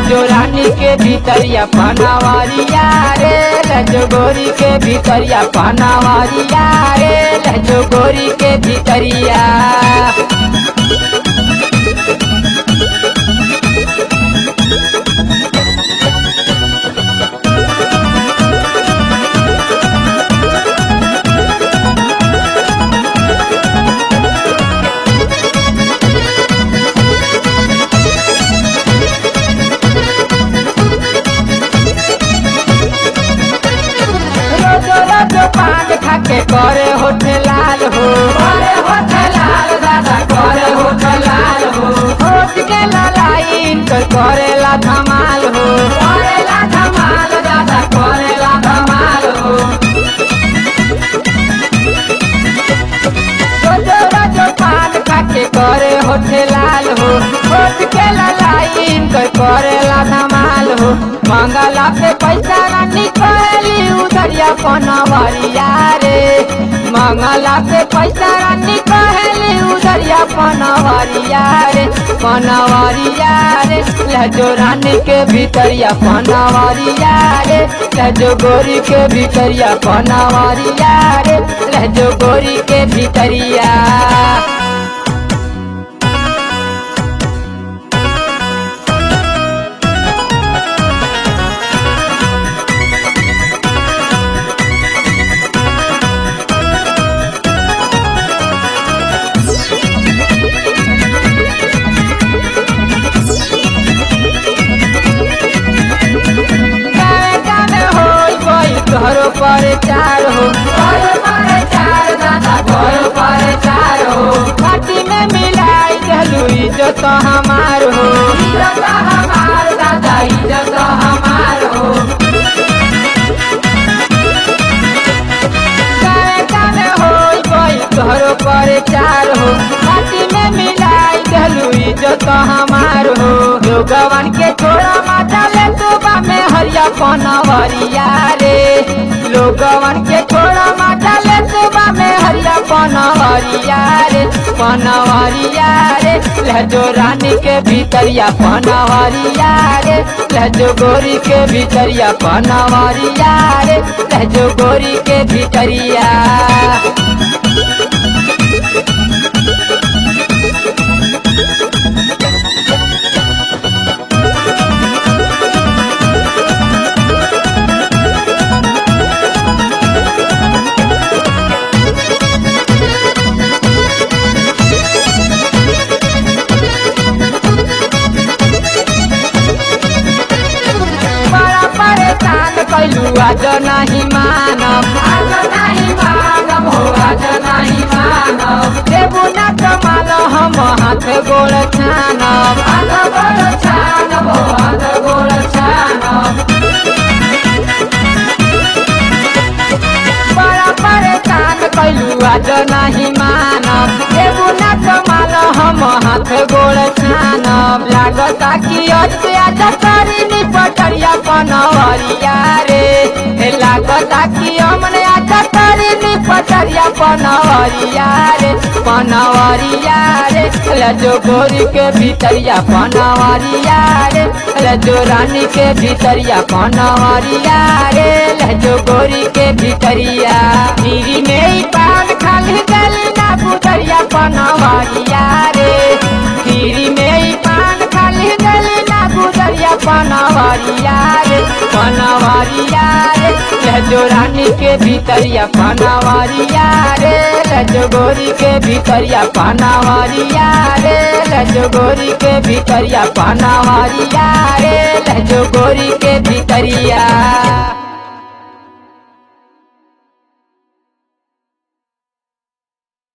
लहजो रानी के भीतरिया पनावरिया रे लहजो गोरी के भीतरिया पनावरिया रे लहजो गोरी के भीतरिया रोजो रोजो पान खाके करे होठे लाल हो करे होठे लाल दादा करे होठे लाल हो होठ के लाइन कर करेला धमाल हो करेला धमाल दादा करेला धमाल हो रोजो रोजो पान खाके करे होठे लाल हो होठ के लाइन कर करेला धमाल हो मंगला पे पैसा ना निकली उधरिया पनवरिया रे मंगला पे पैसा ना निकली उधरिया पनवरिया रे पनवरिया रे लहजो रानी के भीतरिया पनवरिया रे लहजो गोरी के भीतरिया पनवरिया रे लहजो गोरी के भीतरिया गावे गावे होई कोई घरो पर चार हो घरो पर चार दादा घरो पर चार हो पार्टी में मिलाई चलू इज्जत हमार हो इज्जत हमार दादा इज्जत हमार हो गावे गावे होई कोई घरो पर चार हो पार्टी में मिलाई चलू इज्जत हमार हो लोगवन के छोड़ा माता ले सुबह में हरिया पनवरिया रे लोगवन के छोड़ा माता ले सुबह में हरिया पनवरिया रे पनवरिया रे लहजो रानी के भीतरिया पनवरिया रे लहजो गोरी के भीतरिया पनवरिया रे लहजो गोरी के भीतरिया बड़ा परेशान कैलू आज नहीं मानब आज नहीं मानब हो आज नहीं मानब देबू न कमाल हम हाथ गोड़ छानब हाथ गोड़ छानब हो हाथ गोड़ छानब बड़ा परेशान कैलू आज नहीं मानब देबू न कमाल हम हाथ गोड़ छानब लागता कि अत्याचार करी नी पटरिया पनवरिया रे हे लागता कि हमने आचा करी नी पटरिया पनवरिया रे पनवरिया रे लजो गोरी के भीतरिया पनवरिया रे लजो रानी के भीतरिया पनवरिया रे लजो गोरी के भीतरिया गिरी में ही पान खाली गली ना पुतरिया पनवरिया रे गिरी में ही पान खाली गली ना पुतरिया पनवरिया रे पनवरिया रे लहजो रानी के भीतरिया पनवरिया रे लहजो गोरी के भीतरिया पनवरिया रे लहजो गोरी के भीतरिया पनवरिया रे लहजो गोरी के भीतरिया